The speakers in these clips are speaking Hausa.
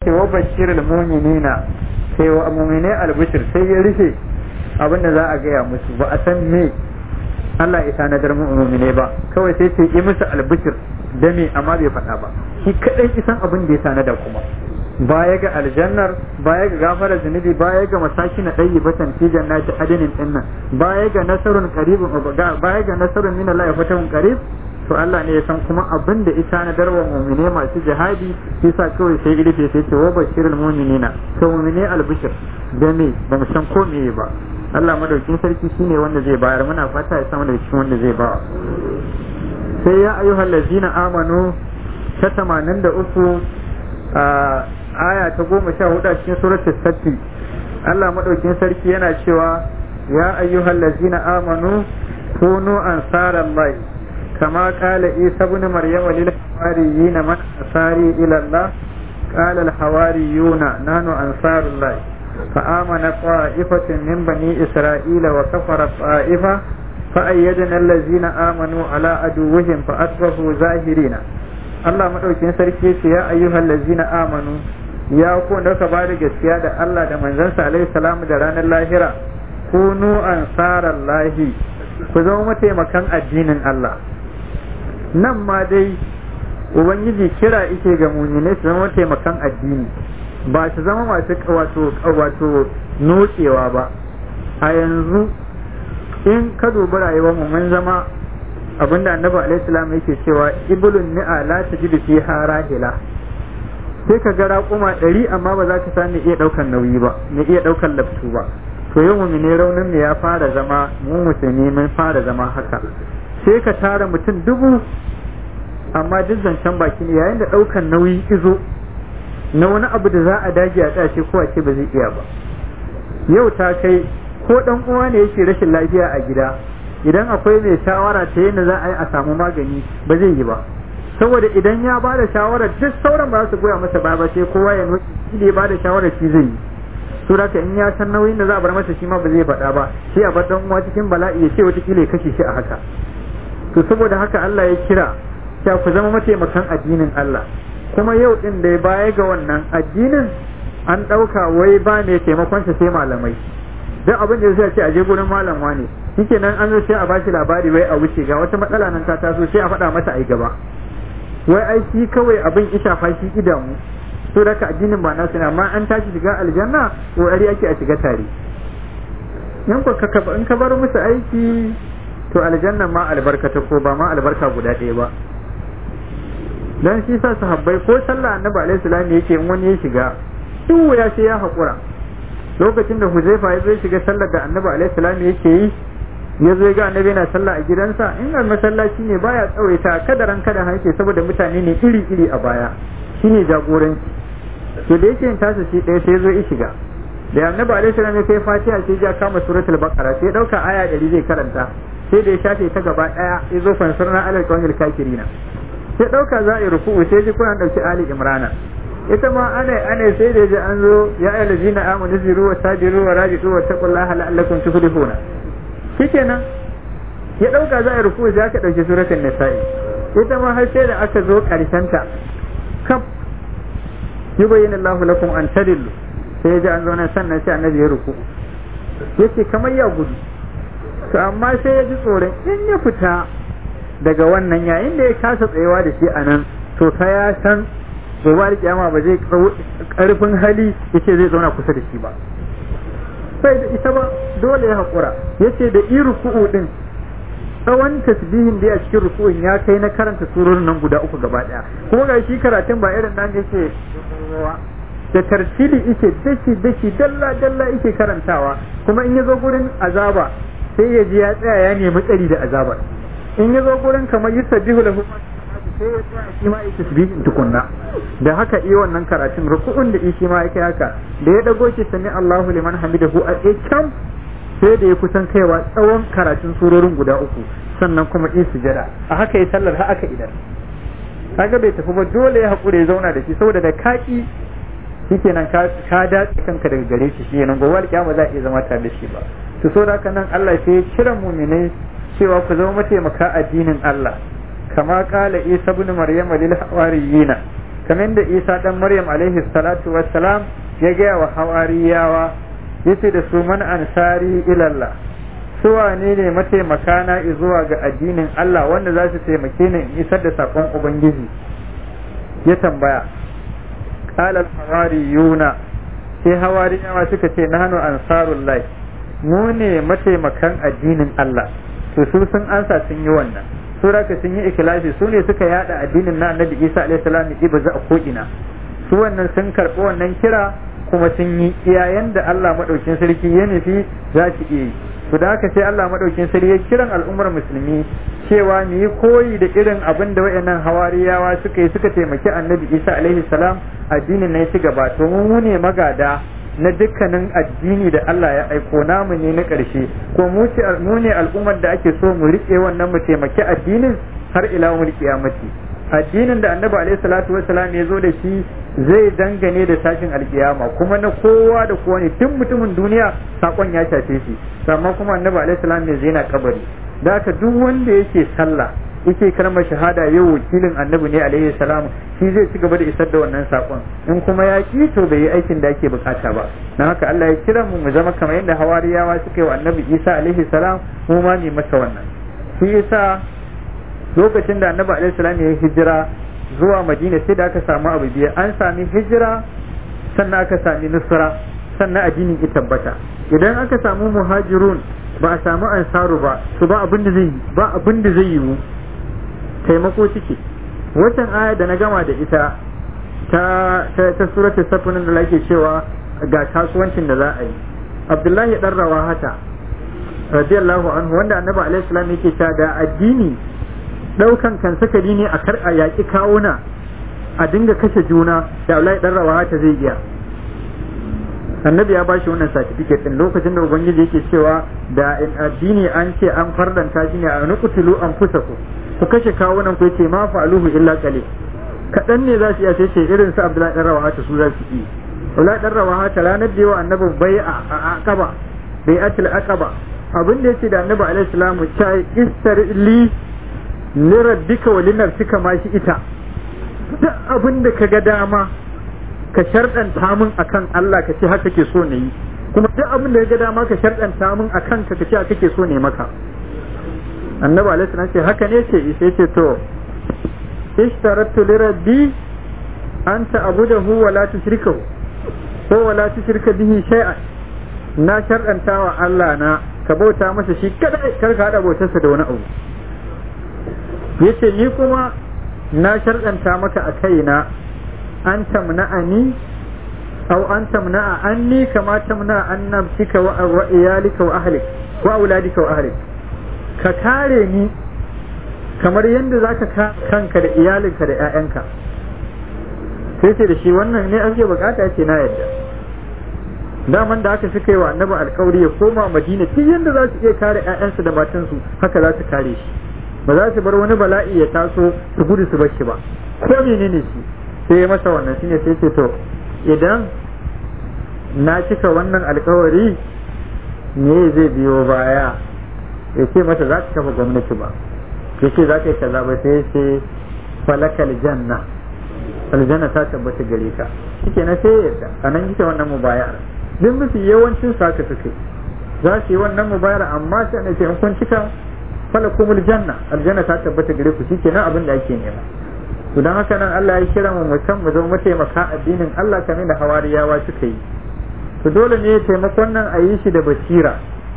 ce wa bashirul mu'minina sai wa mu'mine albishir sai ya rufe abin da za a gaya musu ba a san me Allah ya tanadar mu'mine ba kawai sai ce yi musu albishir da me amma bai faɗa ba shi kadai isan abin da ya tanada kuma baya ga aljannar baya ga gafara zunubi baya ga masaki na ɗayi batan fi jannati adinin din nan baya ga nasarun qaribun baya ga nasarun min Allah ya fatahun qarib to Allah ne ya san kuma abin da ita na darwa mu'mine masu jihadi shi sa kawai sai ilife sai ce wa bashirul mu'minina to mu'mine albishir da me ba mu san ko meye ba Allah madaukin sarki shine wanda zai bayar muna fata ya samu daga cikin wanda zai ba sai ya ayyuhal ladzina amanu ta 83 a aya ta goma sha hudu a cikin suratul satti Allah madaukin sarki yana cewa ya ayyuhal ladzina amanu kunu ansarallahi kama qala isa ibn maryam lil hawariyyin man ansari ila Allah qala al hawariyuna nahnu ansarullahi فآمن طائفة من بني إسرائيل وكفر طائفة فأيدنا الذين آمنوا على عدوهم فأصبحوا ظاهرين الله مدوكين sarki ce ya ayyuhal ladzina amanu ya ku da ka bada gaskiya da Allah da manzansa alaihi salamu da ranar lahira kunu ansarallahi ku zama mataimakan addinin Allah nan ma dai ubangiji kira ike ga mu'minai su zama mataimakan addini ba su zama masu wato wato notsewa ba a yanzu in ka dubi rayuwar mu mun zama abinda annabi alaihi salam yake cewa iblun ni'a la tajidu fiha rahila sai ka ga raƙuma ɗari amma ba za ka sami iya ɗaukan nauyi ba mai iya ɗaukan laftu ba to yau mu ne raunin ne ya fara zama mu musulmi mun fara zama haka sai ka tara mutum dubu amma duk zancen baki ne yayin da ɗaukan nauyi izo na wani abu da za a dage a ƙashe ko a ce ba zai iya ba yau ta kai ko ɗan uwa ne yake rashin lafiya a gida idan akwai mai shawara ta yadda za a yi a samu magani ba zai yi ba saboda idan ya ba da shawarar duk sauran ba su goya masa ba ba sai kowa ya nuki shi da ya ba da shawarar shi zai yi to da in ya san nauyin da za a bar masa shi ma ba zai faɗa ba shi a bar dan uwa cikin bala'i ya ce wata kila ya kashe shi a haka to saboda haka Allah ya kira ya ku zama mataimakan addinin Allah kuma yau din da ya baya ga wannan addinin an ɗauka wai ba mai taimakon sa sai malamai duk abin da zai ce a je gurin malam wane shikenan an zo sai a bashi labari wai a wuce ga wata matsala nan ta taso sai a faɗa masa ai gaba wai ai shi kawai abin isha fa shi idanu to da addinin ba nasu ne amma an tashi shiga aljanna kokari ake a shiga tare in ka ka in ka bar musu aiki to aljanna ma albarkata ko ba ma albarka guda ɗaya ba dan shi sa sahabbai ko sallah annabi alaihi salam yake in wani ya shiga duk wuya sai ya haƙura lokacin da huzaifa ya zo shiga sallar da annabi alaihi salam yake yi ya zo ga annabi yana sallah a gidansa in ga masallaci ne baya tsawaita kadaran kada hanke saboda mutane ne iri iri a baya shine jagoranci to da yake yin tasa shi ɗaya sai ya zo ya shiga da annabi alaihi salam ya kai fatiha sai ya kama suratul baqara sai dauka aya 100 zai karanta sai da ya shafe ta gaba daya ya zo fansarna alal qawmil kafirina sai dauka za a yi ruku'u sai ji kuna dauki ali imrana ita ma ana ana sai da ji an zo ya ayyuhal ladina amanu ziru wa sabiru wa rajitu wa taqullaha la'allakum tuflihuna shikenan ya dauka za a yi ruku'u sai aka dauki suratul nisa'i ita ma har sai da aka zo karshen ta kaf yubayyinu Allahu lakum an tadillu sai ya ji an zauna sannan sai annabi ya ruku yace kamar ya gudu to amma sai ya ji tsoron in ya fita daga wannan yayin da ya kasa tsayawa da shi a nan to ta ya san gobe kiyama ba zai karfin hali yace zai zauna kusa da shi ba sai da ita ba dole ya haƙura yace da i ruku'u din tsawon tasbihin da ya cikin ruku'un ya kai na karanta surorin nan guda uku gaba daya kuma ga shi karatun ba irin nan yake da tartili ike dashi dashi dalla dalla ike karantawa kuma in ya zo gurin azaba sai ya ji ya tsaya ya nemi tsari da azaba in ya zo gurin kamar yusabbihu lahu sai ya tsaya shi ma yake tasbihin tukunna da haka iya wannan karatun ruku'un da shi ma yake haka da ya dago ki sami Allahu liman hamidahu a kyam sai da ya kusan kaiwa tsawon karatun surorin guda uku sannan kuma in sujada a haka ya sallar har aka idan kaga bai tafi ba dole ya haƙura ya zauna da shi saboda da kaki shikenan ka ka dace kanka daga gare shi shikenan gobe alƙiyama za a iya zama tare da shi ba to so da haka nan Allah sai ya kira mu'minai cewa ku zama mataimaka addinin Allah kama kala Isa ibn Maryam lil hawariyina kamar da isa dan maryam alaihi salatu wassalam ya gaya wa hawariyawa yace da su man ansari ilallah su wane ne mataimaka na zuwa ga addinin Allah wanda za su taimake ni in isar da sakon ubangiji ya tambaya qala hawariyuna sai hawariyawa suka ce nahnu ansarullahi mu ne mataimakan addinin Allah to su sun ansa sun yi wannan su raka sun yi ikhlasi su ne suka yada addinin na annabi Isa alaihi salam ibaza a ko'ina su wannan sun karɓi wannan kira kuma sun yi iyayen da Allah madaukin sarki ya nufi za su iya yi to da haka sai Allah madaukin sarki ya kiran al'ummar musulmi cewa mu yi koyi da irin abin da wayannan hawariyawa suka yi suka taimaki annabi Isa alaihi salam addinin na ya ci gaba to mu ne magada na dukkanin addini da Allah ya aiko namu ne na ƙarshe ko mu ne al'ummar da ake so mu riƙe wannan mu taimaki addinin har ila mu kiyamati addinin da annabi alaihi salatu wassalam ya zo da shi zai dangane da tashin alkiyama kuma na kowa da kowa ne tun mutumin duniya sakon ya shafe shi amma kuma annabi alaihi salam ne zai na kabari da haka duk wanda yake sallah yake kalmar shahada yau wakilin annabi ne alaihi salam shi zai ci gaba da isar da wannan sakon in kuma ya ki to bai yi aikin da ake bukata ba dan haka Allah ya kira mu mu zama kamar yadda hawariyawa suka yi wa annabi Isa alaihi salam mu ma ne masa wannan shi yasa lokacin da annabi alaihi salam ya hijira zuwa Madina sai da aka samu abu biyu an sami hijira sannan aka sami nusra sannan addinin ya tabbata idan aka samu muhajirun ba a samu ansaru ba to ba abin da zai ba abin da zai yiwu taimako ciki watan aya da na gama da ita ta ta, ta suratul safin da lake cewa ga kasuwancin da za a yi abdullahi dan rawahata radiyallahu anhu wanda annabi alaihi salam yake cewa da addini daukan kan sakari ne a kar a yaki kawuna a dinga kashe juna da abdullahi dan rawahata zai iya annabi ya bashi wannan certificate din lokacin da ubangiji yake cewa da addini an ce an fardanta shi ne a nuqtulu anfusakum ku kashe kawunan ku yace ma fa'aluhu illa qalil kadan ne za su iya sai ce irin su Abdullahi dan Rawaha su za su yi Abdullahi dan Rawaha ta ranar da yawa annabi bai'a a Aqaba bai'atul Aqaba abin da yace da annabi alaihi salamu ta istarli lirabbika wa linafsika ma shi ita duk abin da kaga dama ka sharɗanta min akan Allah ka ce haka ke so ne yi kuma duk abin da ya ga dama ka sharɗanta min akan ka ka ce haka ke so ne maka annabi alaihi salam ce haka ne ce sai ce to ishtaratu li rabbi an ta'budahu wa la tushrikahu ko wa la tushrika bihi shay'an na sharɗanta wa Allah na ka bauta masa shi kadai kar ka hada bautarsa da wani abu yace ni kuma na sharɗanta maka a kaina an tamna'ani aw an tamna'a anni kama tamna'a an nafsika wa iyalika wa ahlik wa auladika wa ahlik ka kare ni kamar yadda zaka ka kanka da iyalinka da ƴaƴanka sai ce da shi wannan ne ake bukata ce na yadda daman da aka suka yi wa annabi alkawari ya koma madina duk yadda za su iya kare ƴaƴansu da matansu haka za su kare shi ba za su bar wani bala'i ya taso su gudu su bar shi ba ko menene shi sai ya masa wannan shine sai ce to idan na cika wannan alkawari me zai biyo baya ya ce masa za ka kafa gwamnati ba ya ce za ka yi kaza ba sai ce falakal janna aljanna ta tabbata gare ka shike na sai yadda a nan yake wannan mubayar duk mafi yawancin sa ka suke za su yi wannan mubayar amma sai ne ce in kun cika falakumul janna aljanna ta tabbata gare ku shike nan abin da ake nema to dan haka nan Allah ya kira mu mutum mu zama mataimaka addinin Allah kamar da hawariyawa suka yi to dole ne taimakon nan a yi shi da basira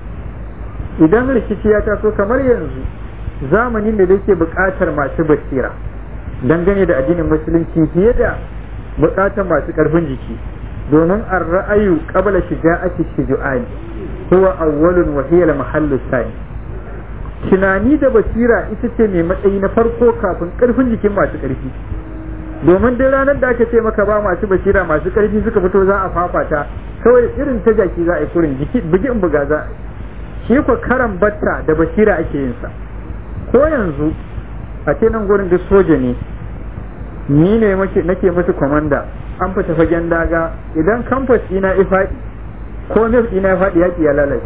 idan rikici ya taso kamar yanzu zamanin da yake buƙatar masu basira dangane da addinin musulunci fiye da buƙatar masu ƙarfin jiki domin an ra'ayu qabla shija'ati shuju'ani huwa awwalun wa hiya mahallu sani tunani da basira ita ce mai matsayi na farko kafin ƙarfin jikin masu ƙarfi domin duk ranar da aka ce maka ba masu basira masu ƙarfi suka fito za a fafata kawai irin ta jaki za a yi kurin jiki bugi in buga za a yi shi ko karan batta da basira ake yin sa ko yanzu a ce nan gurin duk soja ne ni ne nake musu kwamanda an fita fagen daga idan kamfas ina ya faɗi ko nef ina ya faɗi yaƙi ya lalace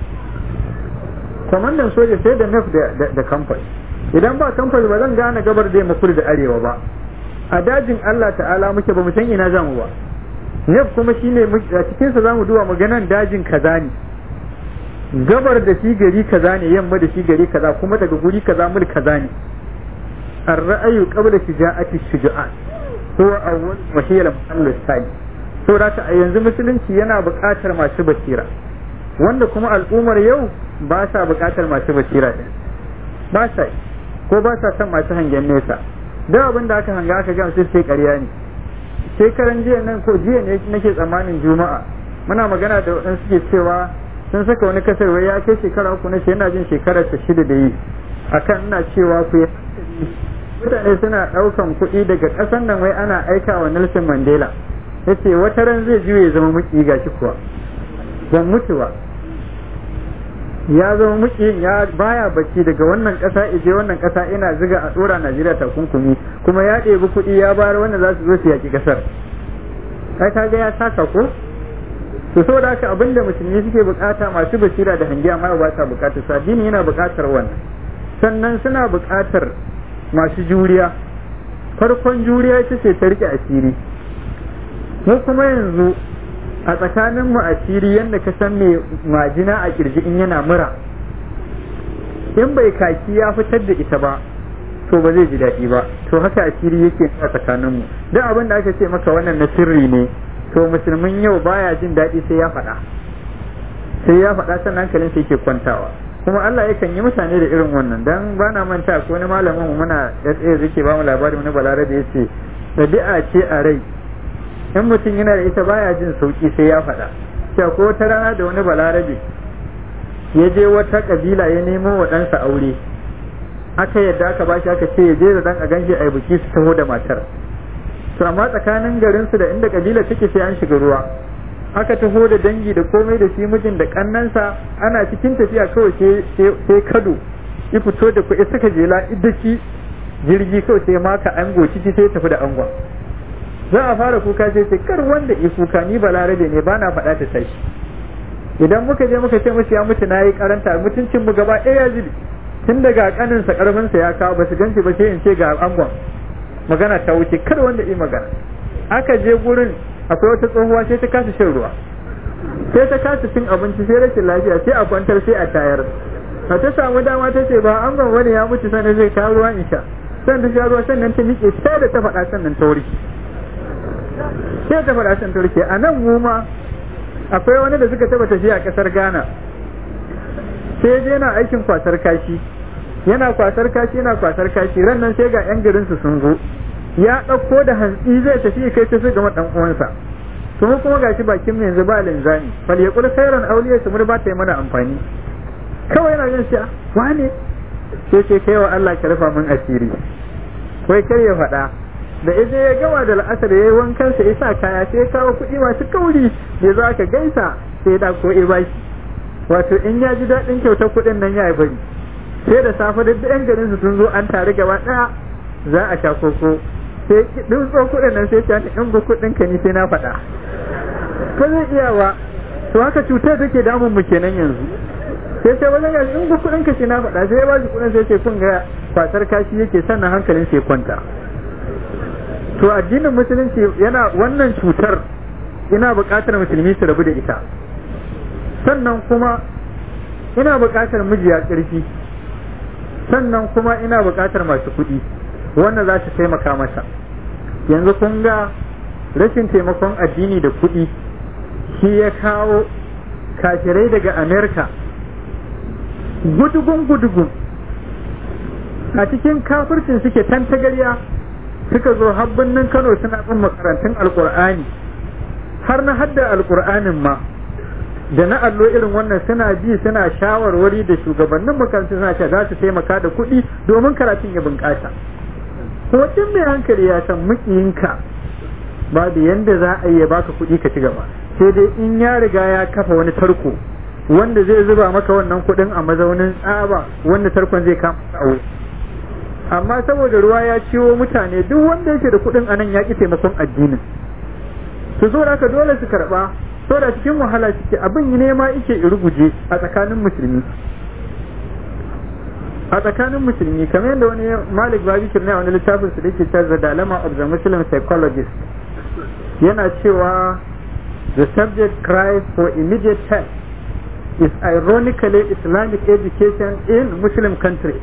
kwamandan soja sai da nef da kamfas idan ba kamfas ba zan gane gabar da yamma kudu da arewa ba a dajin Allah ta'ala muke ba mu san ina zamu ba ne kuma shine a cikin sa zamu duba maganan dajin kaza ne gabar da shi gari kaza ne yamma da shi gari kaza kuma daga guri kaza mul kaza ne ar-ra'ayu qabla shija'ati shuja'an huwa awwal wa hiya al-muhall thani saboda a yanzu musulunci yana buƙatar masu basira wanda kuma al'ummar yau ba sa buƙatar masu basira din ba sa ko ba sa son masu hangen nesa da abin da aka hanga aka ga sai sai ƙarya ne shekaran jiya nan ko jiya ne nake tsammanin juma'a muna magana da waɗansu suke cewa sun saka wani kasar wai ya kai shekara uku na ce yana jin shekarar ta shida da yi akan ina cewa ku yi mutane suna ɗaukan kuɗi daga ƙasan nan wai ana aika wa Nelson Mandela ya ce wata ran zai juye ya zama muki ga shi kuwa ban mutu ba ya zama muki ya baya bacci daga wannan ƙasa ije wannan ƙasa ina ziga a ɗora Najeriya takunkumi kuma ya ɗebi kuɗi ya bayar wanda za su zo su yaƙi ƙasar kai kaga ya saka ko to saboda haka abinda musulmi suke bukata masu basira da hangi amma ba sa bukatar su addini yana bukatar wannan sannan suna bukatar masu juriya farkon juriya ita ce ta rike asiri mu kuma yanzu a tsakanin mu asiri yadda ka san mai majina a kirji in yana mura in bai kaki ya fitar da ita ba to ba zai ji daɗi ba to haka asiri yake a tsakanin mu duk abin da aka ce maka wannan na sirri ne to musulmin yau baya jin daɗi sai ya faɗa sai ya faɗa sannan hankalin sai yake kwantawa kuma Allah yakan yi mutane da irin wannan dan ba na manta ko wani malamin mu muna SA yake ba mu labari wani balarabe yace dabi'a ce a rai in mutum yana da ita baya jin sauki sai ya faɗa cewa ko wata rana da wani balarabe ya je wata kabila ya nemo wa ɗansa aure aka yadda aka bashi aka ce ya je da dan a ganshi a biki su taho da matar to amma tsakanin garinsu da inda kabila take sai an shiga ruwa aka taho da dangi da komai da shi mijin da kannansa ana cikin tafiya kawai sai kado ya fito da kuɗi suka jela idaki jirgi kawai sai maka ango ciki sai tafi da angon za a fara kuka sai sai kar wanda ya kuka ni balarabe ne ba na faɗa ta tashi idan muka je muka ce musu ya mutu na yi karanta mutuncin mu gaba ɗaya ya zubi tun daga kaninsa karfinsa ya kawo ba su ganci ba sai in ce ga angon magana ta wuce kar wanda yi magana aka je gurin akwai wata tsohuwa sai ta kasa shan ruwa sai ta kasa cin abinci sai rashin lafiya sai a kwantar sai a tayar a ta samu dama ta ce ba an ban wani ya mutu sannan zai kawo ruwa in sha sannan ta sha ruwa sannan ta miƙe sai da ta faɗa sannan ta wuri sai ta faɗa sannan ta wuri a nan mu ma akwai wani da suka taba tafiya a ƙasar Ghana sai je yana aikin kwasar kashi yana kwasar kashi yana kwasar kashi ran nan sai ga yan garin su sun zo ya ɗauko da hantsi zai tafi kai ta su gama ɗan uwansa to mu kuma gashi bakin mu yanzu ba linzami fal yaqul khairan awliya su mun ba ta yi mana amfani kawai yana jin cewa wane sai ce kai wa Allah ka rufa min asiri kai kar ya faɗa da ije ya gama da la'asar ya yi wankan sa ya sa kaya sai ya kawo kuɗi masu kauri ya zo aka gaisa sai da ko ya bashi wato in ya ji daɗin kyautar kuɗin nan ya yi bari sai da safe da yan garin su sun zo an tare gaba ɗaya za a sha koko sai ɗin tso kuɗin nan sai ta in bu kuɗin ka ni sai na faɗa ba zai iya ba to haka cutar take damun mu kenan yanzu sai sai wajen gashi in bu kuɗin ka sai na faɗa sai ya ba shi kuɗin sai ce kun ga kwasar kashi yake sannan hankalin sai kwanta to addinin musulunci yana wannan cutar ina buƙatar musulmi su rabu da ita sannan kuma ina buƙatar mijiya ƙarfi sannan kuma ina buƙatar masu kuɗi wanda za su taimaka masa yanzu kun ga rashin taimakon addini da kuɗi shi ya kawo kafirai daga amerika gudugun gudugun a cikin kafircin suke tantagarya suka zo habbinin kano suna bin makarantun alkur'ani har na hadda alkur'anin ma da na allo irin wannan suna ji suna shawarwari da shugabannin makarantun suna ce za su taimaka da kuɗi domin karatun ya bunƙasa kuma tun mai hankali ya san mukiyinka babu yanda za a yi ya baka kuɗi ka ci gaba sai dai in ya riga ya kafa wani tarko wanda zai zuba maka wannan kuɗin a mazaunin tsaba wanda tarkon zai kama tsawo amma saboda ruwa ya ciwo mutane duk wanda yake da kuɗin anan ya ƙi taimakon addinin su zo da dole su karɓa so da cikin wahala suke abin nema yake iruguje a tsakanin musulmi a tsakanin musulmi kamar yadda wani malik babishir ne a wani littafin su da ke cewa the dilemma of the muslim psychologist yana cewa the subject cries for immediate help is ironically islamic education in muslim countries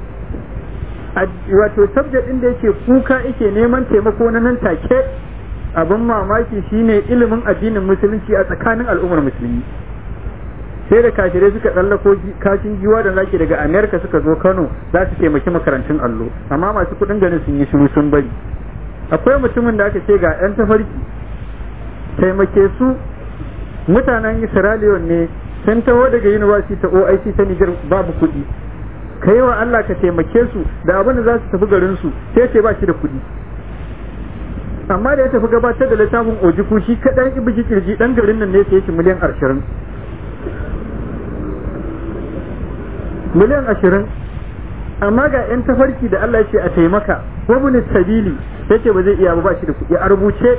wato subject ɗin da yake kuka yake neman taimako na nan take abin mamaki shine ilimin addinin musulunci a tsakanin al'ummar musulmi sai da kafirai suka tsallako kashin giwa da zaki daga amerika suka zo kano za su taimaki makarantun allo amma masu kudin ganin sun yi shiru sun bari akwai mutumin da aka ce ga yan tafarki taimake su mutanen isra'iliya ne sun taho daga university ta oic ta niger babu kuɗi ka yi wa allah ka taimake su da abin da za su tafi garin su sai ce ba shi da kuɗi amma da ya tafi gabatar da littafin ojiku shi kaɗan ibiji kirji ɗan garin nan ne sai shi miliyan ashirin miliyan ashirin amma ga 'yan tafarki da Allah ce a taimaka wabin sabili ya ce ba zai iya ba shi da kuɗi a rubuce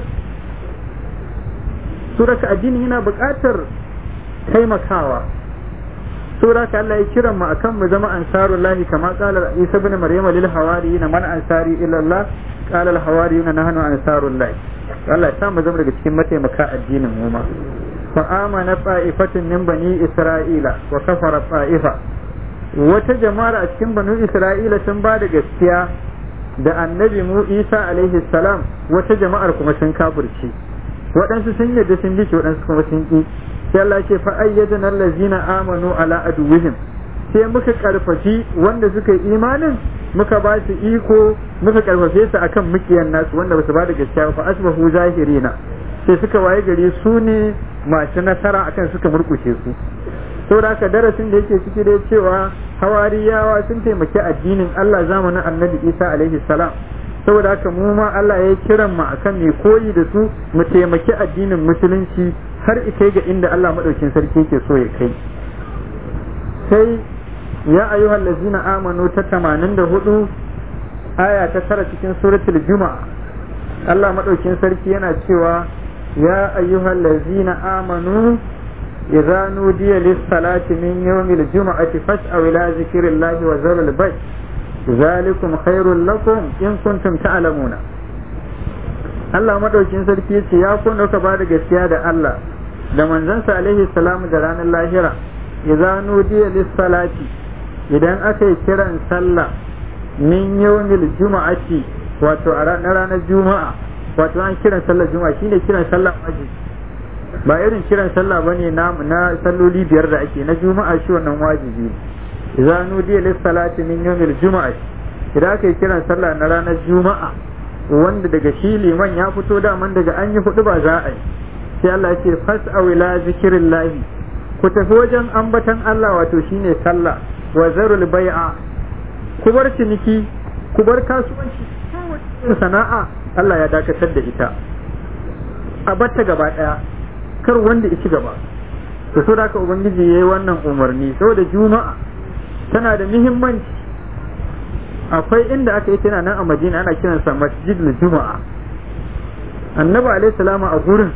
suraka addini yana buƙatar taimakawa suraka Allah ya kiran mu akan mu zama ansarullahi kama qala Isa ibn Maryam lil hawariyina man ansari ila Allah qala al hawariyuna nahnu ansarullahi Allah ya mu zama daga cikin mataimaka addinin mu ma fa amana ta'ifatun min bani isra'ila wa kafara ta'ifa wata jama'ar a cikin banu isra'ila sun ba da gaskiya da annabi mu isa alaihi salam wata jama'ar kuma sun kafirce waɗansu sun yadda sun bi waɗansu kuma sun ƙi sai Allah ce fa ayyadana allazina amanu ala aduwwihim sai muka karfafi wanda suka yi imanin muka ba su iko muka karfafe su akan mukiyan nasu wanda ba su ba da gaskiya fa asbahu zahirina sai suka waye gari su ne masu nasara akan suka murkushe su saboda haka darasin da yake ciki da cewa hawariyawa sun taimaki addinin Allah zamanin annabi Isa alaihi salam saboda haka mu ma Allah ya kiran mu akan mai koyi da su mu taimaki addinin musulunci har ita ga inda Allah madaukin sarki ke so ya kai sai ya ayyuhal ladzina amanu ta 84 aya ta tara cikin suratul juma'a Allah madaukin sarki yana cewa ya ayyuhal ladzina amanu إذا نودي للصلاة من يوم الجمعة فاسعوا إلى ذكر الله وذروا البيع ذلكم خير لكم إن كنتم تعلمون Allah madaukin sarki yace ya kun dauka ba da gaskiya da Allah da manzansa alaihi salamu da ranar lahira idza nudiya lis salati idan aka yi kiran sallah min yawmil juma'ati wato a ranar juma'a wato an kiran sallar juma'a shine kiran sallah wajibi ba irin kiran sallah bane na na salloli biyar da ake na juma'a shi wannan wajibi ne idza nudiya lis salati min yawmil juma'a idan aka yi kiran sallah na ranar juma'a wanda daga shi liman ya fito daman daga an yi hudu ba za a yi sai Allah ya ce fas'au ila zikrillahi ku tafi wajen ambatan Allah wato shine sallah wa zarul bai'a ku bar ciniki ku bar kasuwanci sana'a Allah ya dakatar da ita a batta gaba daya kar wanda ya ci gaba to so da ubangiji yayi wannan umarni saboda juma'a tana da muhimmanci akwai inda aka yi tana nan a madina ana kiransa masjidul juma'a annabi alaihi salamu a gurin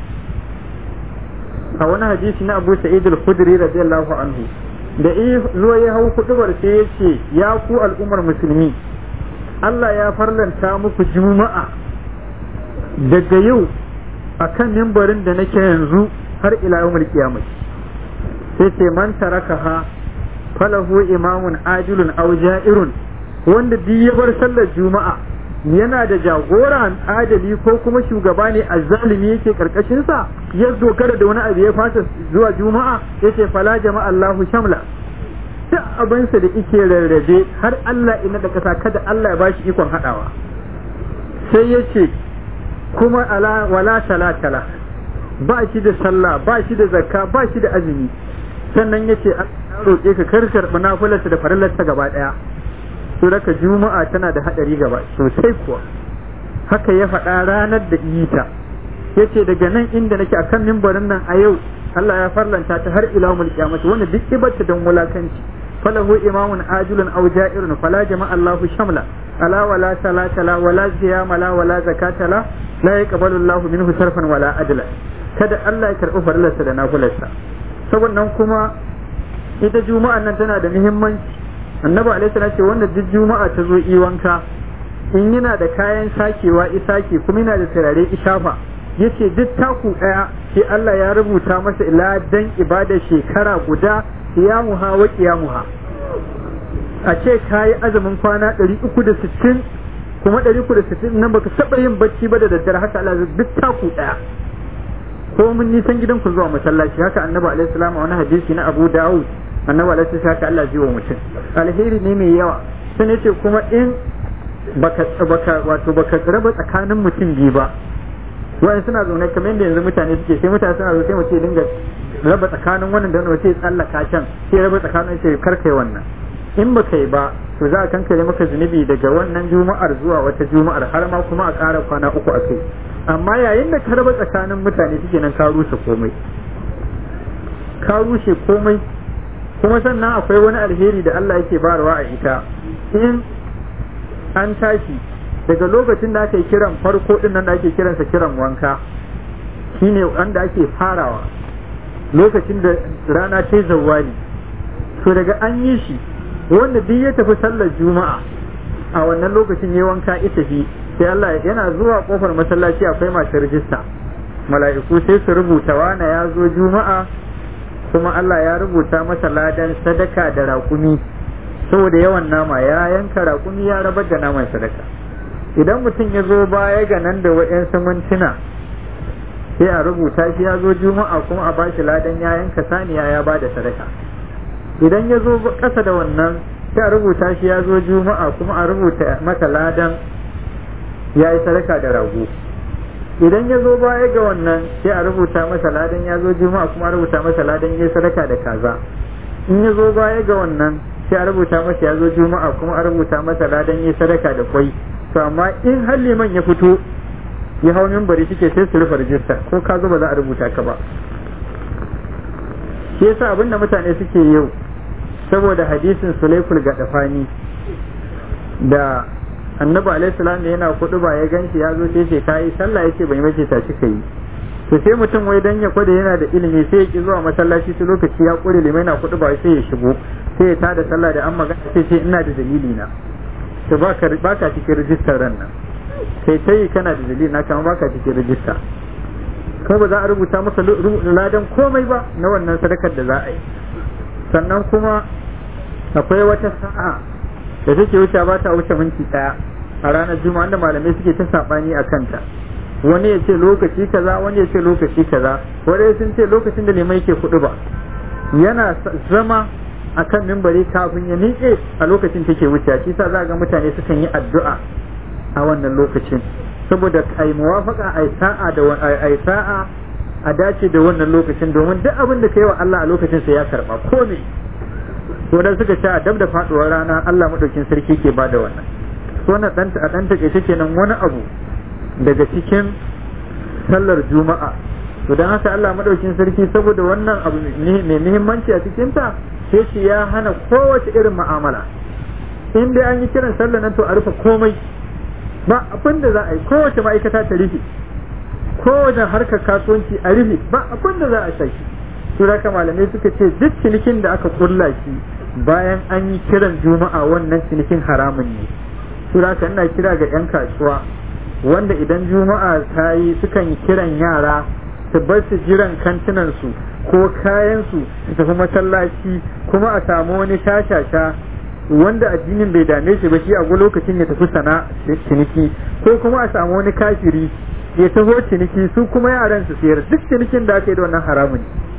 a wani hadisi na abu sa'id al-khudri radiyallahu anhu da zuwa ya hau kudubar sai ya ce ya ku al'ummar musulmi Allah ya farlanta muku juma'a daga yau akan mimbarin da nake yanzu har ila yawmul qiyamah sai ce man tarakaha falahu imamun ajilun aw ja'irun wanda duk ya bar sallar juma'a yana da jagora adali ko kuma shugaba ne azzalimi yake karkashin sa ya dogara da wani abu ya fasa zuwa juma'a yace fala jama'a Allahu shamla duk abinsa da yake rarrabe har Allah ina da kasa kada Allah ya bashi ikon hadawa sai yace kuma ala wala talatala ba shi da sallah ba shi da zakka ba shi da azumi sannan yace an roƙe ka kar karɓi nafilarsa da farillarsa gaba ɗaya to daga juma'a tana da hadari gaba sosai kuwa haka ya faɗa ranar da ita yace daga nan inda nake akan mimbarin nan a yau Allah ya farlanta ta har ila mul qiyamati wanda duk ibarta dan wulakanci falahu imamun ajilun aw ja'irun fala jama'a Allahu shamla ala wala salata la wala ziyama la wala zakata la la yaqbalu Allahu minhu sarfan wala adla kada Allah ya karɓi farillarsa da nafilarsa saboda nan kuma ita juma'an nan tana da muhimmanci annabi alaihi salatu ce wanda duk juma'a ta zo yi wanka in yana da kayan sakewa isake kuma yana da turare ishafa yace duk taku daya sai Allah ya rubuta masa ladan ibada shekara guda qiyamuha wa qiyamuha a ce kayi azumin kwana 360 kuma 360 nan baka taba yin bacci ba da daddare haka Allah duk taku daya ko mun nisan gidan ku zuwa masallaci haka annabi alaihi salam a wani hadisi na Abu Dawud annabi alaihi salam haka Allah zai wa mutum alheri ne mai yawa sai yace kuma in baka baka wato baka raba tsakanin mutum biyu ba wa'in suna zaune kamar yadda yanzu mutane suke sai mutane suna zaune sai mutum dinga raba tsakanin wannan da wannan sai tsallaka can sai raba tsakanin sai karkai wannan in ba kai ba to za a kankare maka zunubi daga wannan juma'ar zuwa wata juma'ar har ma kuma a ƙara kwana uku a kai amma yayin da ka raba tsakanin mutane suke nan ka rushe komai ka rushe komai kuma sannan akwai wani alheri da Allah yake barawa a ita in an tashi daga lokacin da aka yi kiran farko din nan da ake kiransa kiran wanka shine wanda ake farawa lokacin da rana ta zawali to daga an yi shi wanda duk ya tafi sallar juma'a a wannan lokacin ya wanka ita fi sai Allah yana zuwa kofar masallaci akwai masu rijista mala'iku sai su rubuta wana ya zo juma'a kuma Allah ya rubuta masa ladan sadaka da raƙumi saboda yawan nama ya yanka raƙumi ya rabar da naman sadaka idan mutum ya zo baya ga nan da wa'yansu mintuna sai a rubuta shi ya zo juma'a kuma a bashi ladan ya yanka saniya ya ba da sadaka idan ya zo ƙasa da wannan sai a rubuta shi ya zo juma'a kuma a rubuta masa ladan ya yi sadaka da rago idan ya zo baya ga wannan sai a rubuta masa ladan ya zo juma'a kuma a rubuta masa ladan ya yi sadaka da kaza in ya zo baya ga wannan sai a rubuta masa ya zo juma'a kuma a rubuta masa ladan ya yi sadaka da kwai to amma in har liman ya fito ya hau mimbari suke sai su rufe rijista ko ka zo ba za a rubuta ka ba shi yasa abin da mutane suke yau saboda hadisin sulaiful gadafani da annabi alaihi salam da yana kudu ba ya ganshi ya zo sai ce kai sallah yace bai mace ta shi kai to sai mutum wai dan ya kwada yana da ilimi sai ya ki zuwa masallaci su lokaci ya kure limai na kudu ba sai ya shigo sai ya tada sallah da an magana sai ce ina da dalili na to baka baka cikin rijistar ran nan kai ta yi kana da dalili na kama baka cikin rijista kuma ba za a rubuta maka ladan komai ba na wannan sadakar da za a yi sannan kuma akwai wata sa'a da take wuce ba ta wuce minti daya a ranar juma'a da malamai suke ta sabani a kanta wani ya ce lokaci kaza wani ya ce lokaci kaza wani sun ce lokacin da limai ke kudu ba yana zama akan mimbari kafin ya miƙe a lokacin take wuce shi sa za ga mutane sukan yi addu'a a wannan lokacin saboda ai muwafaka ai sa'a da ai sa'a a dace da wannan lokacin domin duk abin da kai wa Allah a lokacin sa ya karba ko ne to dan suka ce a dab da faduwar rana Allah madaukin sarki ke bada wannan so na dan a dan take kenan wani abu daga cikin sallar juma'a to dan haka Allah madaukin sarki saboda wannan abu mai muhimmanci a cikin ta sai shi ya hana kowace irin mu'amala in dai an yi kiran sallar nan to a rufe komai ba abin da za a yi kowace ma'aikata ta rufe kowace harkar kasuwanci a rufe ba abin da za a saki su haka malamai suka ce duk cinikin da aka kulla shi bayan an yi kiran juma'a wannan cinikin haramun ne su haka ina kira ga 'yan kasuwa wanda idan juma'a ta yi sukan yi kiran yara su bar su jiran kantinansu ko kayansu su tafi masallaci kuma a samu wani shashasha wanda addinin bai dame shi ba shi a lokacin ya tafi sana ciniki ko kuma a samu wani kafiri ya taho ciniki su kuma yaran su sayar duk cinikin da aka yi da wannan haramun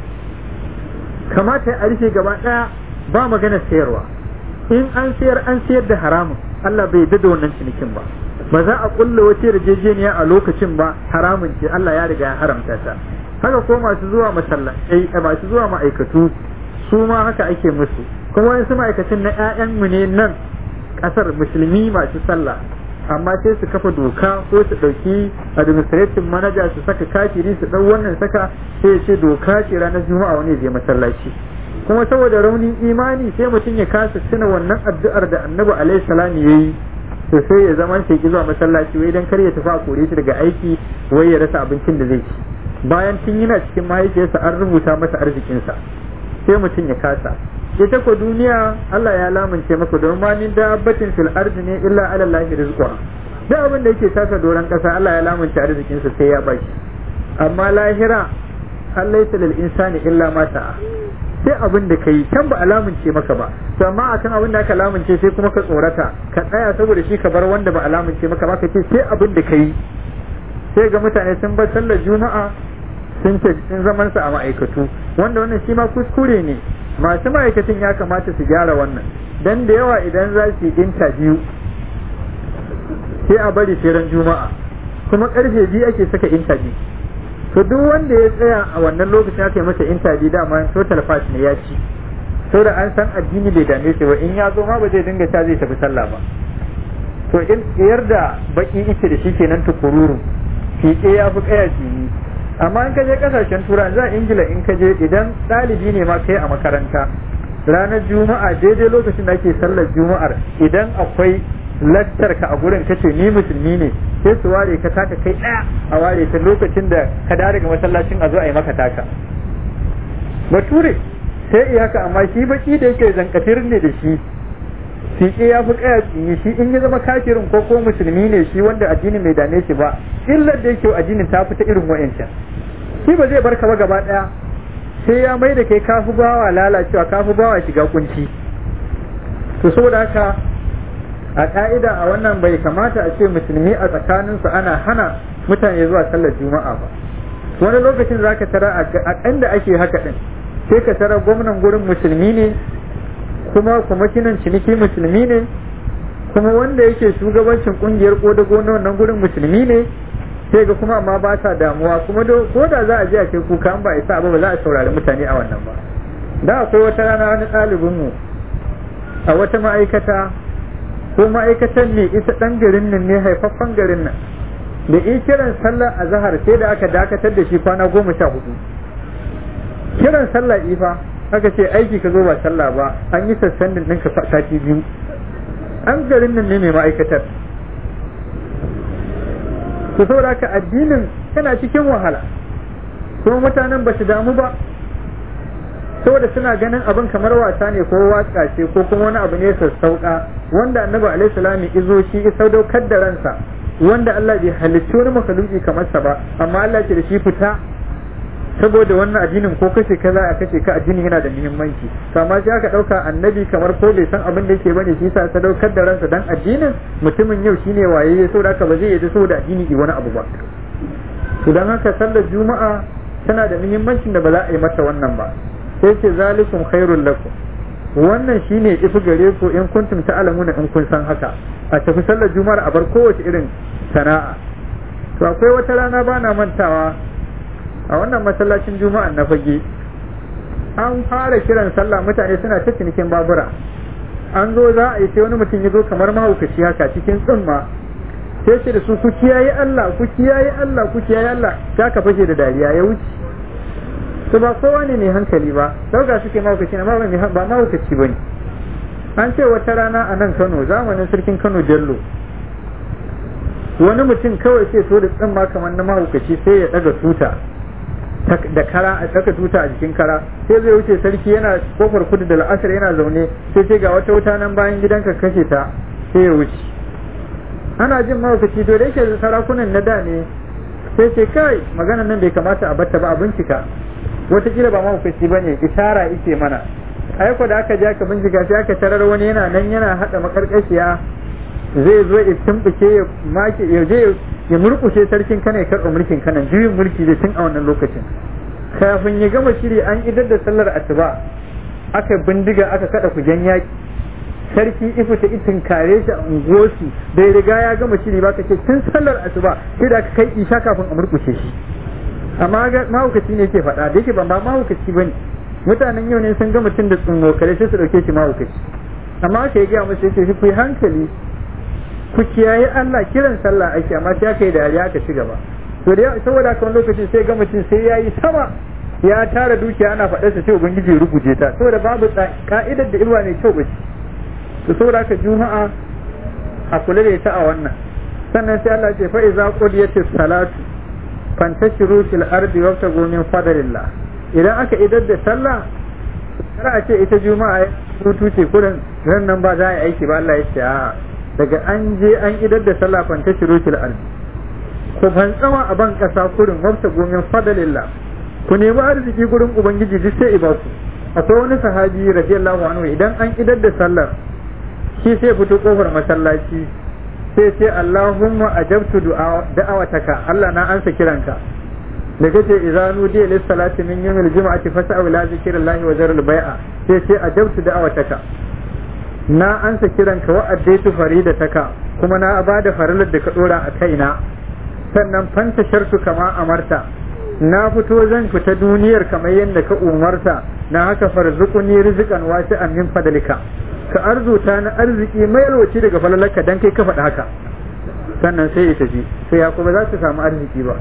kamata a rufe gaba daya ba magana sayarwa in an sayar an sayar da haramun Allah bai yarda da wannan cinikin ba ba za a kulla wace yarjejeniya a lokacin ba haramun ce Allah ya riga ya haramta ta haka ko masu zuwa masallatai masu zuwa ma'aikatu su ma haka ake musu kuma wasu ma'aikacin na 'ya'yanmu ne nan ƙasar musulmi masu sallah amma sai su kafa doka ko su ɗauki administrative manager su saka kafiri su ɗau wannan saka sai ya ce doka ce ranar juma'a wani je masallaci kuma saboda raunin imani sai mutum ya kasa tuna wannan addu'ar da annabi alaihi salam yayi to sai ya zama sai ki zuwa masallaci wai dan kar ya tafi a kore shi daga aiki wai ya rasa abincin da zai ci bayan tun yana cikin mahaifiyarsa an rubuta masa arzikinsa sai mutum ya kasa ita ko duniya Allah ya lamunce maka don ma min dabbatin fil ardi ne illa ala Allah rizqa duk abin da yake taka doran kasa Allah ya lamunce arzikin sa sai ya bashi amma lahira Allah ya lil insani illa ma sa'a sai abin da kai can ba alamunce maka ba to amma akan abin da aka lamunce sai kuma ka tsorata ka tsaya saboda shi ka bar wanda ba alamunce maka ba ka ce sai abin da kai sai ga mutane sun bar sallar juma'a sun ce sun zaman su a ma'aikatu wanda wannan shi ma kuskure ne masu ma'aikatan ya kamata su gyara wannan dan da yawa idan za su yi interview sai a bari sai ran juma'a kuma karfe biyu ake saka interview to duk wanda ya tsaya a wannan lokacin aka yi masa interview dama total pass ne ya ci da an san addini bai dame shi ba in ya zo ma ba zai dinga ta zai tafi sallah ba to in yarda baki ita da shi kenan tukururu fiƙe ya fi kaya ni amma in ka je kasashen turai za ingila in ka je idan ɗalibi ne ma kai a makaranta ranar juma'a daidai lokacin da ake sallar juma'ar idan akwai lattar ka a gurin kace ni musulmi ne sai su ware ka taka kai ɗaya a ware ta lokacin da ka dawo daga masallacin a zo a yi maka taka bature sai iyaka amma shi baki da yake zankatir ne da shi fiƙe ya fi ƙaya tsini shi in ya zama kafirin ko ko musulmi ne shi wanda addinin bai dame shi ba illar da yake addinin ta fita irin wa'ancan shi ba zai barka ba gaba ɗaya sai ya mai da kai kafi bawa lalacewa kafi bawa shiga kunci to saboda haka a ka'ida a wannan bai kamata a ce musulmi a tsakaninsu ana hana mutane zuwa sallar juma'a ba wani lokacin za ka tara a da ake haka ɗin sai ka tara gwamnan gurin musulmi ne kuma kwamishinan ciniki musulmi ne kuma wanda yake shugabancin kungiyar kodago na wannan gurin musulmi ne sai ga kuma amma ba sa damuwa kuma ko da za a je a kai kuka an ba isa ba ba za a saurari mutane a wannan ba da akwai wata rana wani ɗalibinmu a wata ma'aikata ko ma'aikatan ne isa ɗan garin nan ne haifaffen garin nan da in kiran sallar azahar sai da aka dakatar da shi kwana goma sha hudu kiran sallah ifa aka ce aiki ka zo ba sallah ba an yi sassan ɗinka sati biyu an garin nan ne mai ma'aikatar to saboda haka addinin yana cikin wahala kuma mutanen ba su damu ba saboda suna ganin abin kamar wasa ne ko waka ce ko kuma wani abu ne sassauka wanda annabi alaihi salami izo shi ya sadaukar da ransa wanda Allah bai halicci wani makaluki kamar sa ba amma Allah ce da shi fita saboda wannan addinin ko kace kaza a kace ka addini yana da muhimmanci to amma sai aka dauka annabi kamar ko bai san abin da yake bane shi yasa sadaukar da ransa dan addinin mutumin yau shine waye saboda haka ba zai yi saboda addini yi wani abu ba to dan haka sallar juma'a tana da muhimmancin da ba za a yi mata wannan ba sai ce zalikum khairul lakum wannan shine ifi gare ku in kuntum ta'lamuna in kun san haka a tafi sallar juma'ar a bar kowace irin sana'a to akwai wata rana bana mantawa a wannan masallacin juma'a na fage an fara kiran sallah mutane suna ta cinikin babura an zo za a yi sai wani mutum ya zo kamar mahaukaci haka cikin tsumma sai ce da su ku kiyaye Allah ku kiyaye Allah ku kiyaye Allah ta ka fashe da dariya ya wuce to ba kowa ne mai hankali ba dauka suke mahaukaci na ba ba mahaukaci ba ne an ce wata rana a nan Kano zamanin sarkin Kano Bello wani mutum kawai sai so da tsamma kamar na mahaukaci sai ya daga tuta da kara a tsaka tuta a jikin kara sai zai wuce sarki yana kofar kudu da la'asar yana zaune sai ce ga wata wuta nan bayan gidanka kashe ta sai ya wuce ana jin mahaukaci to da yake sarakunan na da ne sai ce kai magana nan bai kamata a batta ba a bincika watakila ba mahaukaci ba ne ishara ike mana aiko da aka je aka bincika sai aka tarar wani yana nan yana haɗa makarƙashiya zai zo ya tumɓuke ya make ya je ya murƙushe sarkin kana ya karɓa mulkin kana juyin mulki da tun a wannan lokacin kafin ya gama shiri an idar da sallar asuba aka bindiga aka kada kujen yaki sarki ifu ta itin kare shi a unguwarsu bai riga ya gama shiri ba ce tun sallar asuba sai da aka kai isha kafin a murƙushe shi amma mahaukaci ne ke faɗa da yake ban ba mahaukaci ba ne mutanen yau ne sun ga mutum da tsunmo kare sai su ɗauke shi mahaukaci amma aka yi gaya musu yake shi ku yi hankali ku kiyaye Allah kiran sallah ake amma sai aka yi dariya aka ci gaba to da saboda haka wani lokacin sai ga mutum sai ya yi sama ya tara dukiya ana faɗar sa sai ubangiji ya rubuce ta saboda babu ka'idar da ilwa mai kyau ba ce to saboda haka juma'a a kula da ita a wannan sannan sai Allah ce fa iza qudiyatis salatu fantashiru fil ardi wabtagu min fadlillah idan aka idar da sallah kar a ce ita juma'a hutu ce kurin ran nan ba za a yi aiki ba Allah ya ce a'a daga an je an idar da sallah fanta shirukil ardi ku fantsama a ban kasa kurin wabta gomin fadalillah ku nemi arziki gurin ubangiji duk sai iba ku akwai wani sahabi radiyallahu anhu idan an idar da sallar shi sai fito kofar masallaci sai ce Allahumma ajabtu da'awataka Allah na ansa kiranka da kace idza nudiya lis salati min yawmil jum'ati fas'au ila zikrillahi wa zarul bai'a sai ce ajabtu da'awataka na ansa kiranka wa addaitu faridataka kuma na bada farilar da ka dora a kaina sannan fanta shartu kama amarta na fito zan fita duniyar kamar yadda ka umarta na haka farzuquni rizqan wasi'an min fadlika ka arzuta na arziki mai yalwaci daga falalarka dan kai ka faɗa haka sannan sai ya tafi sai ya kuma za su samu arziki ba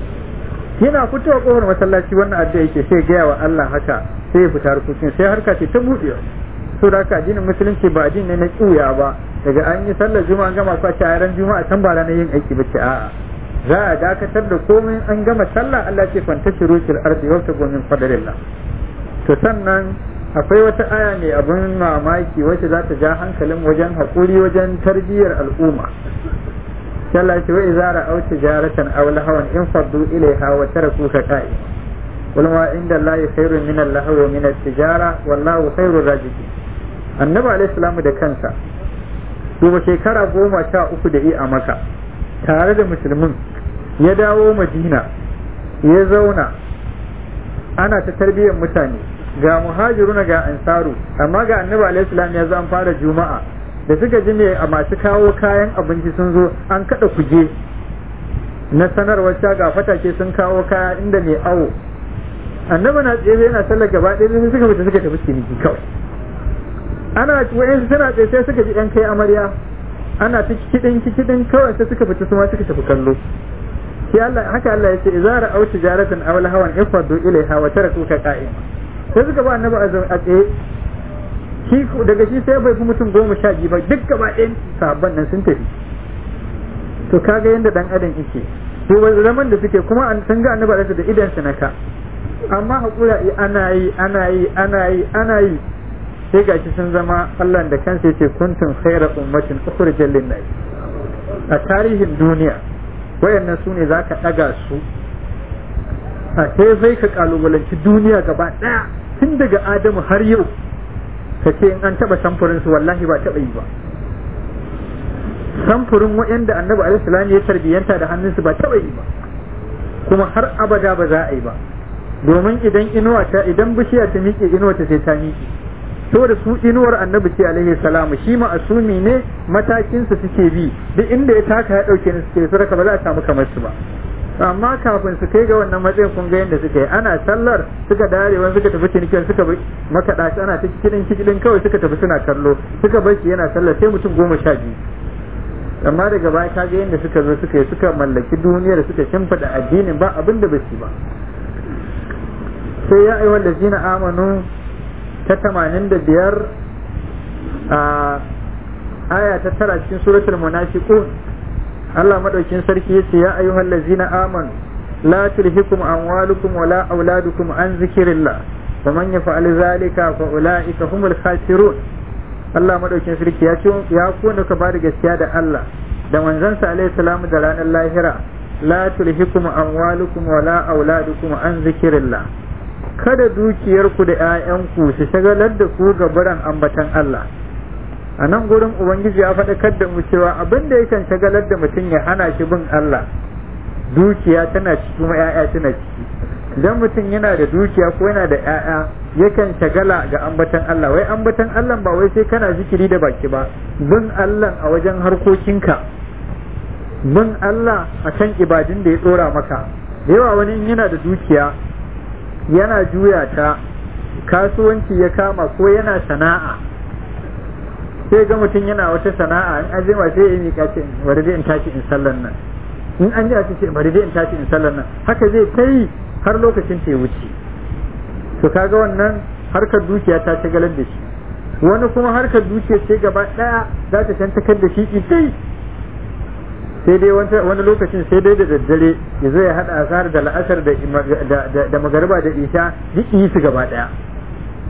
yana fitowa kofar masallaci wannan addu'a yake sai gaya wa Allah haka sai ya fita harkokin sai harka ce ta buɗe so da haka addinin musulunci ba addini ne na ƙuya ba daga an yi sallar juma'a gama ko a ran juma'a can ba ranar yin aiki ba ce a'a za a dakatar da komai an gama sallah Allah ce fanta shirukil ardi wa tabu min fadlillah to sannan akwai wata aya mai abin mamaki wacce za ta ja hankalin wajen haƙuri wajen tarbiyyar al'umma Allah ce wa idza ra'aw tijaratan aw lahawan in faddu ilayha wa tarakuka qa'i qul ma inda Allah khairun min al-lahwi wa min at-tijara wallahu khairur raziqin annabi alayhi salamu da kansa duba shekara goma sha uku da yi a maka tare da musulmin ya dawo madina ya zauna ana ta tarbiyyar mutane ga muhajiruna ga ansaru amma ga annabi alaihi salam ya zo an fara juma'a da suka ji me a masu kawo kayan abinci sun zo an kada kuje na sanarwar ga fatake sun kawo kaya inda mai awo annabi na tsaye yana sallar gaba ɗaya sai suka fita suka tafi ciniki kawai ana wayan suna tsaye sai suka ji ɗan kai amarya ana ta kidin kidin kawai sai suka fita su ma suka tafi kallo shi Allah haka Allah ya ce idza ra'aw tijaratan aw lahawan ifadu ilaiha wa tarakuka qa'im sai suka ba annabi a tsaye shi daga shi sai bai fi mutum goma sha biyu ba duk gaba ɗayan sahabban nan sun tafi to kaga yadda dan adam yake to zaman da suke kuma an san ga annabi da idan su naka amma hakura ana yi ana yi ana yi ana yi sai gashi sun zama Allah da kansa yace kuntum khayra ummatin ukhrijal lin-nas a tarihin duniya wayannan su ne zaka daga su a sai sai ka kalubalanci duniya gaba daya tun daga Adamu har yau ka ce in an taba samfurin su wallahi ba taba yi ba samfurin waɗanda annabi alaihi ya tarbiyyanta da hannunsu ba taba yi ba kuma har abada ba za a yi ba domin idan inuwa ta idan bishiya ta miƙe inuwa ta sai ta miƙe saboda su inuwar annabi ce alaihi salamu shi ma'asumi ne matakin su suke bi duk inda ya taka ya dauke ni suke su raka ba za a samu kamar su ba amma kafin su kai ga wannan matsayin kun ga yadda suka yi ana sallar suka dare wani suka tafi cinikin suka bi makaɗa shi ana ta kidin kidin kawai suka tafi suna kallo suka bar shi yana sallar sai mutum goma sha biyu amma daga baya ka ga yadda suka zo suka yi suka mallaki duniyar suka shimfiɗa addinin ba abin da ba su ba sai ya ayyuhal ladzina amanu ta tamanin da biyar a aya ta tara cikin suratul munafiqun Allah madaukin sarki yace ya ayyuhal ladzina amanu la tulhikum amwalukum wala auladukum an zikrillah wa man yaf'al zalika fa ulaika humul khasirun Allah madaukin sarki ya ce ya ku da ka bada gaskiya da Allah da manzansa alaihi salamu da ranar lahira la tulhikum amwalukum wala auladukum an zikrillah kada dukiyarku da ‘ya'yanku su shagalar da ku ga biran ambatan Allah a nan gurin Ubangiji ya faɗakar da mu cewa abin da yakan shagalar da mutum ya hana shi bin Allah dukiya tana ciki kuma ‘ya'ya tana ciki idan mutum yana da dukiya ko yana da ‘ya'ya yakan shagala ga ambatan Allah wai ambatan Allah ba wai sai kana zikiri da baki ba bin Allah a wajen harkokinka bin Allah a kan ibadun da ya ɗora maka da yawa wani yana da dukiya yana juya ta kasuwanci ya kama ko yana sana'a sai ga mutum yana wata sana'a in an jima sai ya miƙa ce bari dai in tashi in sallan nan in an jima ce bari dai in tashi in sallan nan haka zai ta yi har lokacin ta ya wuce to kaga wannan harkar dukiya ta shagalar da shi wani kuma harkar dukiya ce gaba ɗaya za ta shantakar da shi ita sai dai wani lokacin sai dai da daddare ya zo ya haɗa asar da la'asar da magariba da isha duk yi su gaba ɗaya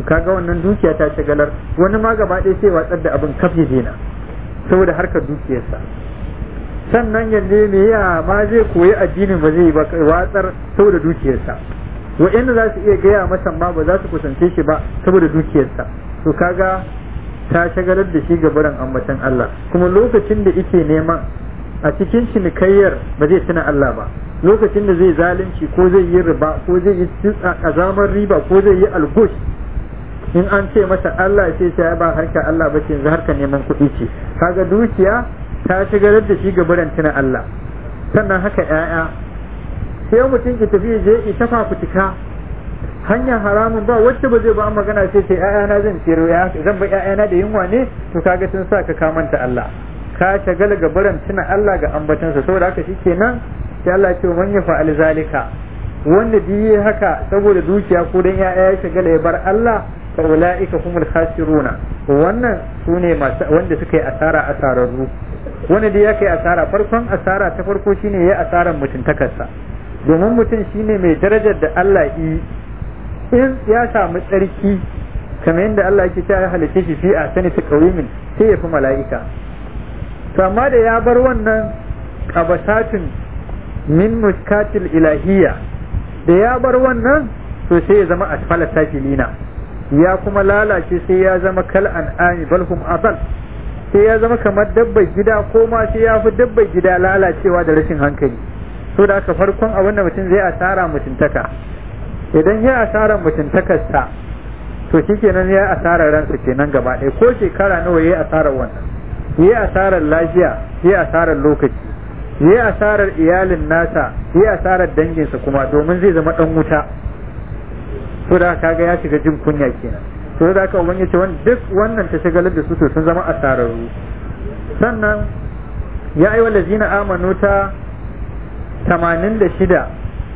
kaga wannan dukiya ta shagalar wani ma gaba ɗaya sai watsar da abin kafe dena saboda harkar dukiyarsa sannan yanzu me ya ma zai koyi addinin ba zai ba watsar saboda dukiyarsa wa'anda za su iya gaya masa ma ba za su kusance shi ba saboda dukiyarsa to kaga ta shagalar da shi gabaran ambatan Allah kuma lokacin da yake neman a cikin cinikayyar ba zai tuna Allah ba lokacin da zai zalunci ko zai yi riba ko zai yi kazamar riba ko zai yi algush in an ce masa Allah sai sai ba harka Allah ba ce yanzu harka neman kuɗi ce kaga dukiya ta shigar da shi gabaran tuna Allah sannan haka ƴaƴa sai mutum ki tafi je ita fafutuka hanyar haramun ba wacce ba zai ba magana sai sai ƴaƴana zan ciro ya zan ba ƴaƴana da yunwa ne to kaga sun sa ka kamanta Allah ka shagala gabaran tuna Allah ga ambatansa saboda haka shikenan sai Allah ya ce man ya fa'al zalika wanda diye haka saboda dukiya ko dan ƴaƴa ya shagala ya bar Allah fa ulaika humul khasiruna wannan sune masu wanda suka yi asara asararru wanda da ya kai asara farkon asara ta farko shine ya asaran mutuntakarsa domin mutum shine mai darajar da Allah yi in ya samu tsarki kamar yadda Allah yake cewa ya halice shi fi a sani ta kawimin sai ya fi mala'ika to amma da ya bar wannan qabasatun min muskatil ilahiyya da ya bar wannan to sai ya zama asfala safilina ya kuma lalace sai ya zama kal an'ami bal hum adal sai ya zama kamar dabbar gida ko ma sai ya fi dabbar gida lalacewa da rashin hankali so da aka farkon abin da mutum zai asara mutuntaka idan ya asara mutuntakarsa to shikenan ya asara ransa kenan gaba ɗaya ko shekara nawa ya asarar wannan ya asarar lafiya ya asarar lokaci ya asarar iyalin nasa ya asarar danginsa kuma domin zai zama ɗan wuta so da kaga ya shiga jin kunya kenan to da aka ubangiji ce duk wannan ta shagalar da su to sun zama asararru sannan ya ayyuhal ladzina amanu ta 86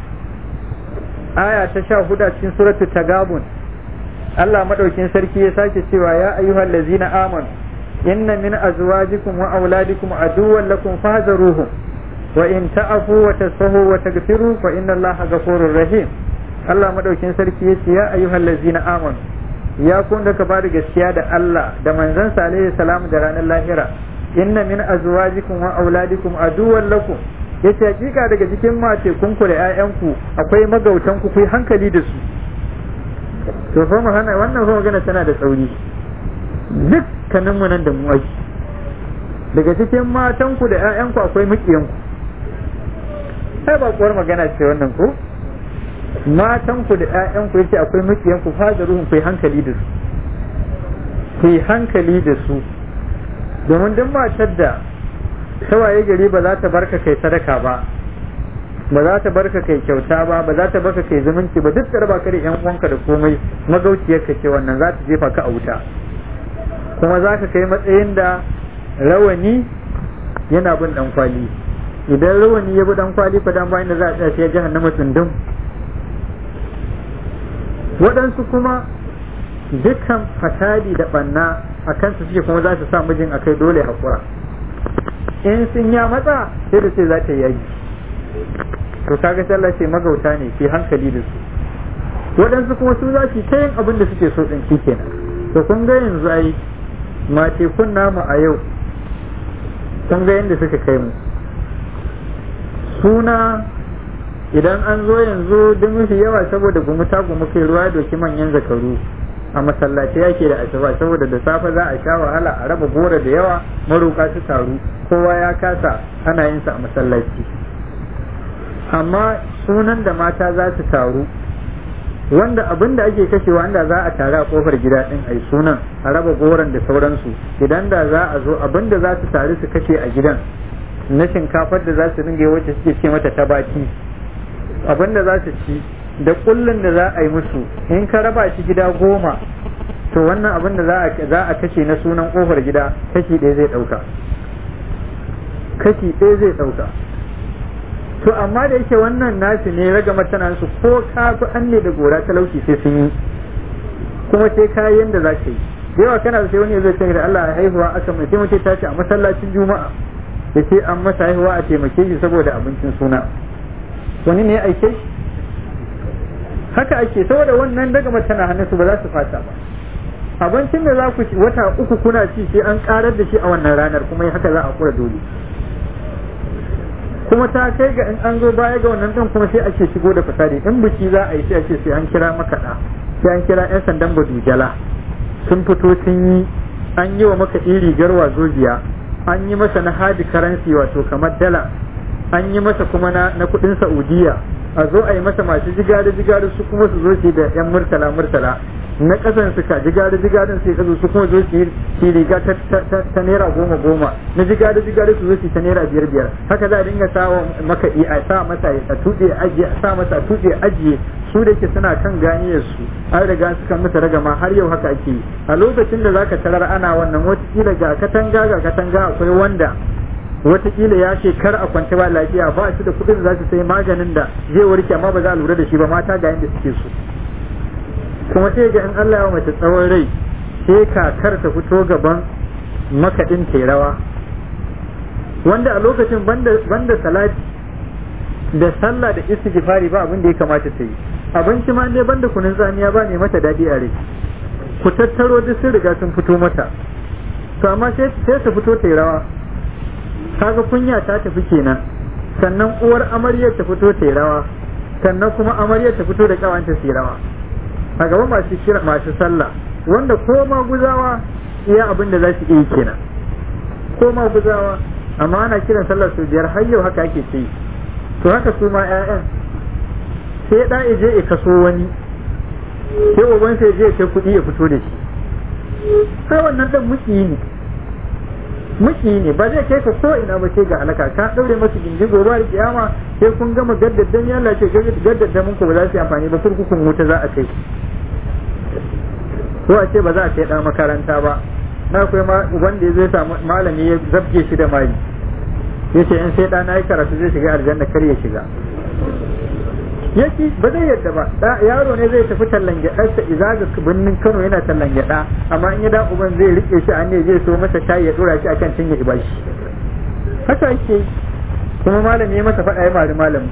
aya ta 14 cikin suratul tagabun Allah madaukin sarki ya sake cewa ya ayyuhal ladzina amanu inna min azwajikum wa auladikum aduwwan lakum fahzaruhum wa in ta'fu wa tasfahu wa taghfiru fa inna Allaha ghafurur rahim Allah madaukin sarki ya ce ya ayyuhal ladzina amanu ya kun da ka ba da gaskiya da Allah da manzansa alaihi salam da ranar lahira inna min azwajikum wa auladikum aduwwan lakum yace hakika daga cikin mace kun ku da ƴaƴanku akwai magautan ku ku hankali da su to fa mu hana wannan fa magana tana da tsauri dukkanin mu nan da mu aiki daga cikin matan ku da ƴaƴanku akwai mukiyan ku sai ba kuwar magana ce wannan ko matan ku da ƴaƴan ku yace akwai makiyan ku fada ruhun ku hankali da su ku hankali da su domin duk matar da tawaye gari ba za ta barka kai sadaka ba ba za ta barka kai kyauta ba ba za ta barka kai zumunci ba duk da raba ka da ƴan uwanka da komai magauciyar ka ce wannan za ta jefa ka a wuta kuma za ka kai matsayin da rawani yana bin dan kwali idan rawani ya bi dan kwali fa dan bayan da za a tsaya sai jahannama tsundum waɗansu kuma dukkan fasadi da ɓanna a kansu suke kuma za su sa mijin akai dole haƙura in sun ya matsa sai da ce za ta yaji to kaga sai Allah ce magauta ne ke hankali da su waɗansu kuma su za su ta yin abin da suke so ɗin shi kenan to kun ga yanzu ai mace kun namu a yau kun ga yadda suka kai mu suna idan an zo yanzu duk mafi yawa saboda gumu ta gumu kai ruwa doki manyan zakaru a masallaci yake da asuba saboda da safe za a sha wahala a raba gora da yawa maroka su taru kowa ya kasa ana yin sa a masallaci amma sunan da mata za su taru wanda abin da ake kashewa inda za a taru a kofar gida din ai sunan a raba goron da sauransu idan da za a zo abin da za su taru su kashe a gidan na shinkafar da za su ringa wacce suke ce mata tabaki abin da za su ci da kullun da za a yi musu in ka raba shi gida goma to wannan abin da za a kashe na sunan kofar gida kashi ɗaya zai ɗauka kashi ɗaya zai ɗauka to amma da yake wannan nashi ne raga matana su ko ka fi an ne da gora talauci sai sun yi kuma sai kayan da za ka yi da yawa kana sai wani zai ce da Allah ya haihuwa aka mai sai mutum ta ce a masallacin juma'a ya ce an masa haihuwa a taimake shi saboda abincin suna wani ne ya aike shi haka ake saboda wannan daga mace na hannun su ba za su fata ba abincin da za ku ci wata uku kuna ci sai an karar da shi a wannan ranar kuma haka za a kura dole kuma ta kai ga in an zo baya ga wannan din kuma sai ake shigo da fasadi in biki za a yi sai ake sai an kira makaɗa sai an kira 'yan sandan badujala sun fito sun yi an yi wa makaɗi rigar wazobiya an yi masa na hadi karansi wato kamar dala an yi masa kuma na, na kuɗin saudiya a zo a yi masa masu jigari jigari su kuma su zo shi da 'yan murtala murtala na kasan suka jigari jigarin sai kazo su kuma zo su yi riga ta naira goma goma na jigari jigari su zo su ta naira biyar biyar haka za a dinga sawa makaɗi a sa masa a tuɗe ajiye a sa masa a tuɗe ajiye su da ke suna kan ganiyar su an riga suka masa ragama har yau haka ake yi a lokacin da zaka tarar ana wannan watakila ga katanga ga katanga akwai wanda watakila ya ce kar a kwance ba lafiya ba shi da kuɗin da za su sai maganin da zai warke amma ba za a lura da shi ba mata ga yadda suke so kuma sai ga in Allah ya mace tsawon rai sai kakar ta fito gaban makaɗin rawa wanda a lokacin banda salati da sallah da istighfari ba abin da ya kamata ta yi abinci ma dai banda kunun tsamiya ba ne mata daɗi a rai ku tattaro duk sun riga sun fito mata to amma sai ta fito ta rawa kaga kunya ta tafi kenan sannan uwar amaryar ta fito ta rawa sannan kuma amaryar ta fito da kawanta su rawa a gaba masu kira masu sallah wanda ko ma guzawa iya abin da za su iya kenan ko ma guzawa amma ana kiran sallar su biyar har yau haka ake ce to haka su ma ƴaƴan sai da je ya kaso wani sai uban sai je kai kuɗi ya fito da shi sai wannan dan muki ne muki ne ba zai kai ka ko ina ba ce ga halaka ka daure masa gindi gobe da kiyama sai kun gama gaddaddan ya Allah ce gaddaddan ku ba za su yi amfani ba kurkukun wuta za a kai ko a ce ba za a kai dan makaranta ba na akwai ma wanda ya zai samu malami ya zabge shi da mali ya ce in sai ɗana ya karatu zai shiga aljanna kar ya shiga yaki ba zai yadda ba da yaro ne zai tafi tallan gyaɗarsa iza ga birnin Kano yana tallan gyaɗa amma in ya da uban zai rike shi a ne zai so masa shayi ya dora shi akan cinye ya bashi haka ake kuma malami ya masa faɗa ya mari malami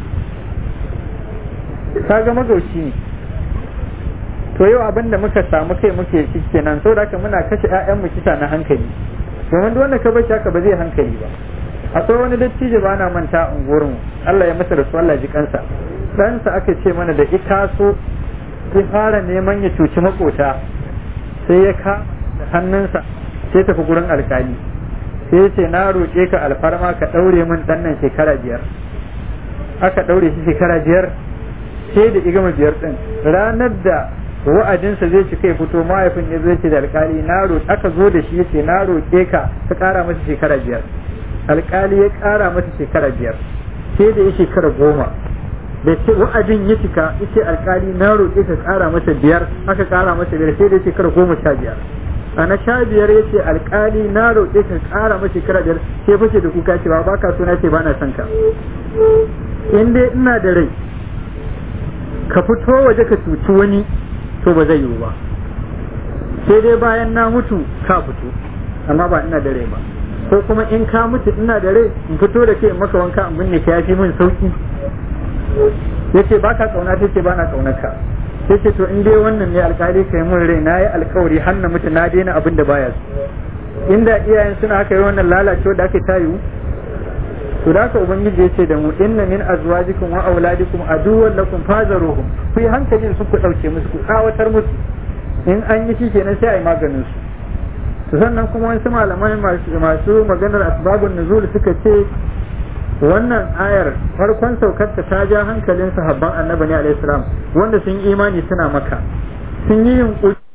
kaga magauci ne to yau abin da muka samu kai muke shi kenan saboda haka muna kashe ƴaƴanmu kisa na hankali domin duk wanda ka bar haka ba zai hankali ba akwai wani dattijo ba na manta unguwarmu Allah ya masa da su Allah ji kansa ɗansa aka ce mana da ikaso ya fara neman ya cuci makota sai ya ka hannunsa sai tafi gurin alkali sai ya ce na roƙe ka alfarma ka ɗaure min ɗan nan shekara biyar aka ɗaure shi shekara biyar sai da igama biyar ɗin ranar da wa'adinsa zai ci kai fito mahaifin ya zai ce da alkali na aka zo da shi ya ce na roƙe ka ka ƙara masa shekara biyar alkali ya ƙara masa shekara biyar sai da ya shekara goma da ce wa'adin ya cika yace alkali na roƙe ka ƙara masa biyar aka ƙara masa biyar sai da ya shekara goma sha biyar a na sha biyar ya ce alkali na roƙe ka ƙara masa shekara biyar sai fashe da kuka cewa ba ka so na ce ba na son ka in dai ina da rai ka fito waje ka cuci wani to ba zai yiwu ba sai dai bayan na mutu ka fito amma ba ina da rai ba ko kuma in ka mutu ina da rai in fito da ke in maka wanka in binne ka yafi min sauki yace ba ka kauna ta ce ba na kaunar ka yace to in dai wannan ne alkali kai mun rai na yi alkawari har na mutu na daina abin da baya su inda iyayen suna haka yi wannan lalacewa da aka tayu to da haka ubangiji yace da mu inna min azwajikum wa auladikum aduwwan lakum fazaruhum ku yi hankali su ku dauke musu ku kawatar musu in an yi shi kenan sai a yi maganin su to sannan kuma wasu malamai masu maganar asbabun nuzul suka ce wannan ayar farkon saukarta ta ja hankalin sahabban annabi ne alaihi salam wanda sun yi imani suna maka sun yi yunkuri